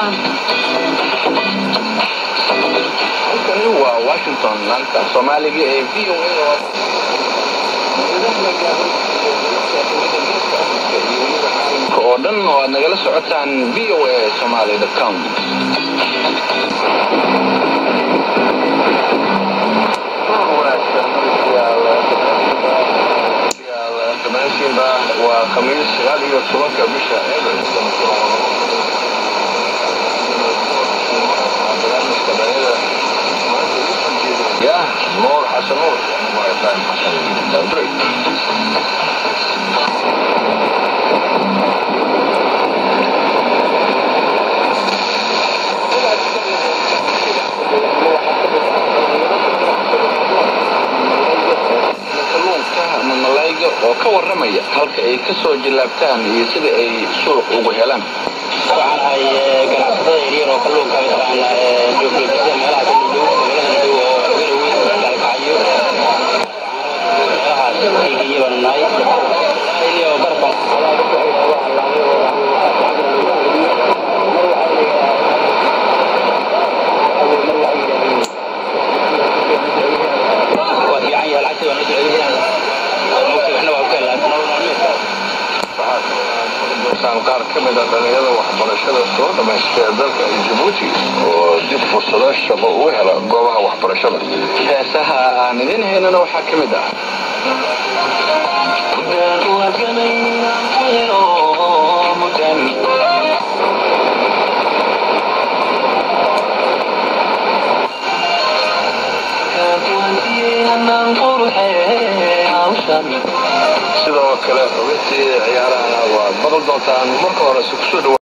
halkani waa washington laanta soomaaliga ee v o a oo dhan oo aad nagala socotaan v o a somaly com dhammaantiinba waa khamiis sagaal iyo tobanka bisha abril yah nuur xasan nuur ibrahim xasan dandray kalluunka ama malayga oo ka warramaya halka ay ka soo jillaabtaan iyo sida ay suuq ugu helaan waxaan ahay ganacsatada yaryar oo kalluunka mataqaana joogjoogisa meelaha kaludhow magaalada dhow oo garoweyn dalkacyo meelahaas kaygiya baanu nahay iyo barban waa fiican yahay lacagta waa noo socodayaan mugta waxna waa ku helaa nolol maalmeedka waxaan qaar ka mid a dhalinyarada waxbarashada soo dhamaystay dalka jabuuti oo dib fursado shaqo uga hela goobaha waxbarashada heesaha aan idin haynana waxaa ka mid ah sidoo kale xubintii ciyaarahana waad maqli doontaan marka hore si kusoo dhawa